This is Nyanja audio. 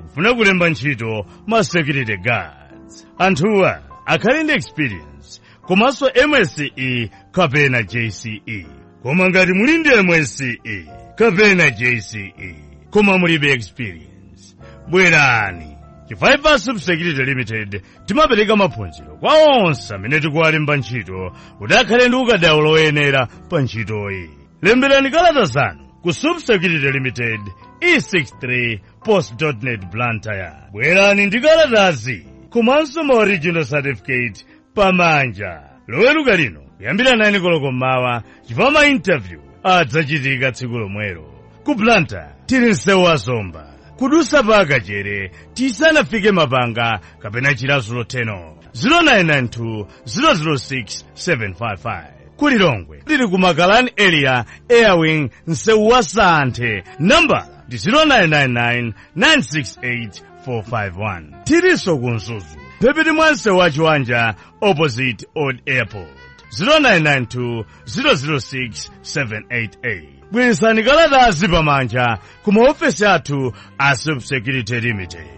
kufuna kulemba ntchito ma security guards anthuwa akhale ndi experience komanso msce kapena jce koma ngati muli ndi msce kapena jce koma mulibe experience bwerani chifukwa subsecurity limited timapereka maphunziro kwa onse amene tikuwalemba ntchito kuti akhale ndi ukadaulo oyenera pa ntchitoyi lemberani kalata zanu ku subsecurity limited e63 post.net blantyre bwerani ndi kalatazi komanso ma original certificate pamanja loweruka lino kuyambira 9 koloko mmawa chifukwa ma interview adzachitika tsiku lomwelo ku blantyre tili msewu wa zomba kudusa pa akachere tisanafike mapanga kapena chilasulo 10 0992 006 755 kulilongwe lili ku makalani area airwing msewu wa santhe nambala ndi 0999 968 451 tilinso ku mzuzu phepiti mwa msewu wa chiwanja opposite old airport 0992 006 788 bweretsani kalatazi pamanja ku maofesi athu a subsecurity limited